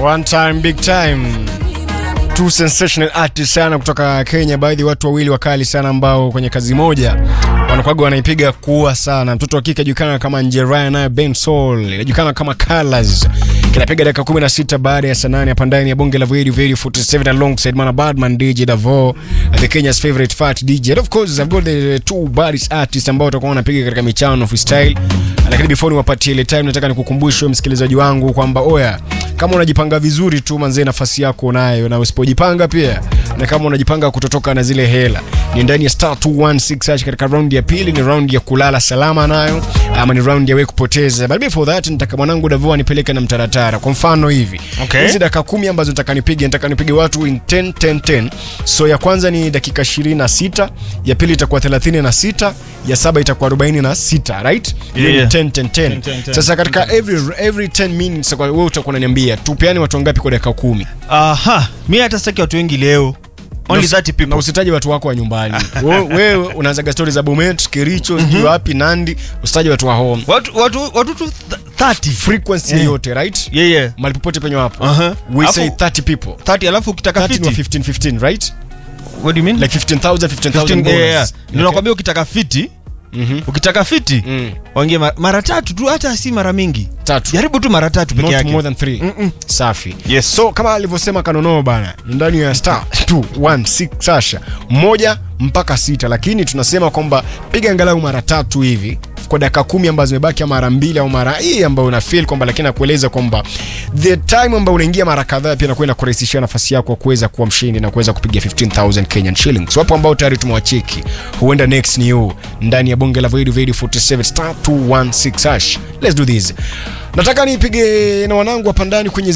One time big time. Two sensational artists sana kutoka Kenya, baadhi watu wawili wakali sana ambao kwenye kazi moja wanakwaga wanaipiga kuwa sana. Mtoto wa kike ajulikana kama Njeraya, naye Ben Soul inajulikana kama Colors, kinapiga dakika 16 baada ya saa nane hapa ndani ya bonge la Very Very 47 alongside Mana Badman DJ Davo, the Kenya's favorite fat DJ. And of course I've got the two baddest artists ambao watakuwa wanapiga katika michano freestyle. Lakini before niwapatie ile time, nataka nikukumbushe msikilizaji wangu kwamba oya, kama unajipanga vizuri tu manzee, nafasi yako unayo, na usipojipanga pia, na kama unajipanga kutotoka na zile hela, ni ndani ya star 216 hash katika round ya pili. Ni round ya kulala salama nayo, ama ni round ya wewe kupoteza. But before that, nitaka mwanangu Davo anipeleke na mtaratara. Kwa mfano hivi Okay. hizi dakika kumi ambazo nataka nipige, nataka nipige watu in 10 10 10. So ya kwanza ni dakika 26, ya pili itakuwa 36, ya saba itakuwa 46, right? Hiyo ni Yeah. 10 10 10. 10, 10, 10. Sasa katika every every 10 minutes kwa wewe utakuwa unaniambia tupeane watu wangapi kwa dakika 10. Aha, mi hata sitaki watu wengi leo. Only Na usi- 30 Na people. usitaje watu wako wa nyumbani. Wewe wewe unaanzaga stories za Bomet, Kericho, sijui wapi, Nandi, usitaje watu wa home. Watu watu watu tu th- 30. Frequency Yeah. yoyote, right? Yeah yeah. Mahali popote penye wapo. Aha. We Alafu- say 30 people. 30 alafu ukitaka 30 wa 50. 15 15, right? What do you mean? Like 15,000 15,000 15 bonus. yeah, yeah. Okay. Ndio nakwambia ukitaka fiti, Mhm. ukitaka fiti, Mm. waongee ma- mara tatu tu hata si mara mingi. Tatu. Jaribu tu mara tatu peke Not yake. more than 3. Mm-mm. Safi. Yes. So kama alivyosema Kanono bana, ni ndani ya star 216 sasha moja mpaka sita, lakini tunasema kwamba piga angalau mara tatu hivi kwa dakika kumi ambazo zimebaki, ama mara mbili au mara hii ambayo una feel kwamba, lakini nakueleza kwamba the time ambayo unaingia mara kadhaa pia nakwenda kurahisishia nafasi yako kuweza kuwa mshindi na kuweza kupiga 15000 Kenyan shillings. Wapo ambao tayari tumewacheki, huenda next ni you ndani ya bonge la Void Void 47 star 216 hash. Let's do this. Nataka nipige na wanangu hapa ndani kwenye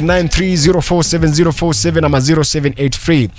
0793047047 ama 0783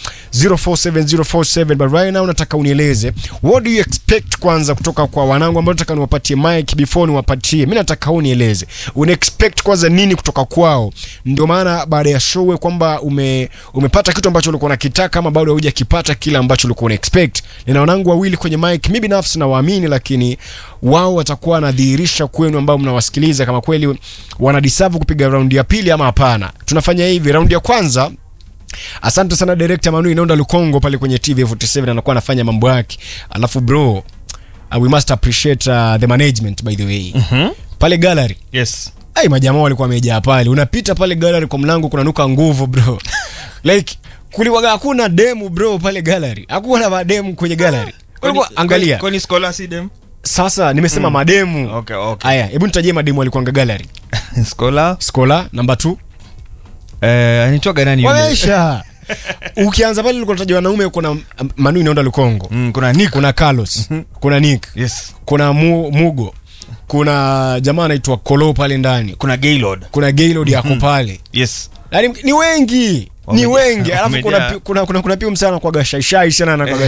047047 but right now nataka unieleze what do you expect kwanza kutoka kwa wanangu ambao nataka niwapatie mic before niwapatie. Mimi nataka unieleze una expect kwanza nini kutoka kwao, ndio maana baada ya show kwamba ume, umepata kitu ambacho ulikuwa unakitaka ama bado hujakipata kile ambacho ulikuwa una expect. Nina wanangu wawili kwenye mic, mimi binafsi nawaamini, lakini wao watakuwa wanadhihirisha kwenu ambao mnawasikiliza kama kweli wanadeserve kupiga raundi ya pili ama hapana. Tunafanya hivi, raundi ya kwanza Asante sana director Manu Inaonda Lukongo pale kwenye TV 47 anakuwa anafanya mambo yake. Alafu bro, uh, we must appreciate uh, the management by the way. Mhm. Pale gallery. Yes. Ai majamaa walikuwa wamejaa pale. Unapita pale gallery kwa mlango kunanuka nguvu bro. like kuliwaga hakuna demu bro pale gallery. Hakuna mademu kwenye gallery. Kulikuwa angalia. Kwani scholar si dem? Sasa nimesema mademu. Okay, okay. Aya, hebu nitajie mademu walikuwa gallery. Scholar Skola number 2. eh anitoka nani yule? Wamesha. Ukianza pale ulikuwa unataja wanaume kuna um, Manu Inaonda Lukongo. Mm, kuna Nick. kuna Carlos, kuna Nick, Yes. kuna Mu, Mugo, kuna jamaa anaitwa Kolo pale ndani, Kuna Gaylord. kuna Gaylord yako pale. Yes. Yaani ni wengi, ni Wamejaa- wengi. Alafu kuna wamejaa. pi- kuna kuna kuna pia msana kwa gashaishai sana na kwa